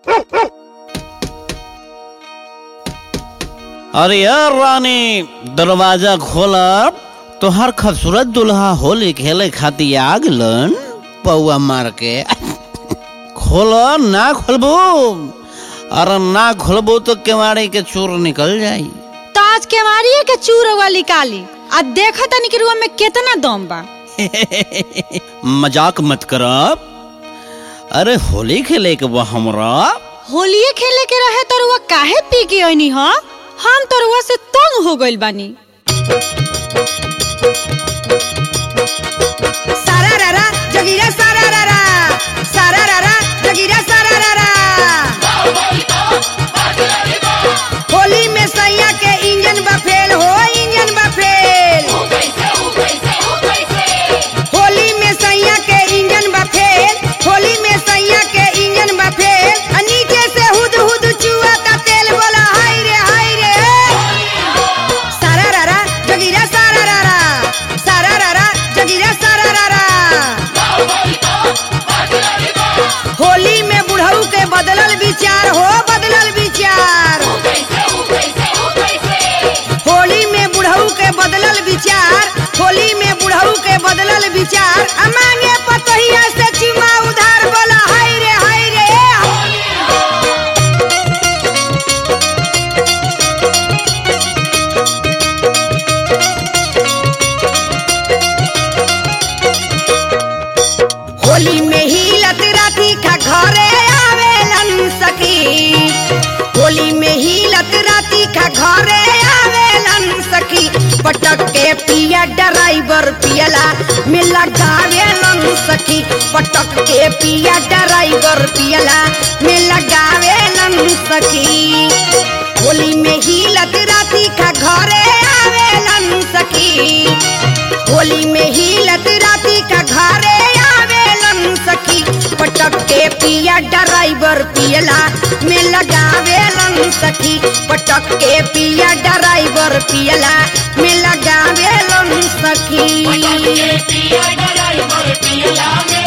अरे यार रानी दरवाजा खोला तोहर खूबसूरत दुल्हा होली खेले खातिर आ गलन पौआ मार के खोलो ना खोलबो अरे ना खोलबो तो केवाड़ी के चोर निकल जाई तो आज केवाड़िए के चूर वाली काली आ देखा तनी कि रुआ में कितना दम बा मजाक मत करब अरे होली खेले के बा हमरा होलिये खेले के रहे तो रुआ काहे पी के आईनी ह हम तो रुआ से तंग हो गइल बानी सारा रारा जगीरा सारा रारा सारा रारा जगीरा सारा रारा होली में सैया के इंजन बा फेल हो इंजन बा फेल होली में सैया के इंजन बा फेल होली में सैया के इंजन बा फेल आ नीचे से हुद हुद चुआ का तेल बोला हाय रे हाय रे सारा रारा जगीरा सारा रारा सारा रारा जगीरा सारा रारा होली में बुढ़ऊ के बदलल विचार हो बदलल विचार होली में बुढ़ऊ के बदलल विचार होली में बुढ़ऊ के बदलल विचार आ मांगे पतोहिया से चुमा उधार बोला हाय रे हाय रे होली में ही लत राती का घरे आवेलन सखी होली में ही लत राती का घरे आवेलन सखी पटक के पिया ड्राइवर पियला में लगावेलन सखी पटक के पिया ड्राइवर पियला में लगावेलन सखी होली में ही लत राती का घरे आवेलन सखी होली में ही लत राती का घरे आवेलन सखी पटक के पिया ड्राइवर पियला में लगावेलन सखी पटक के पिया ड्राइवर पियला में लगावेलन सखी पिया ड्राइवर पियला में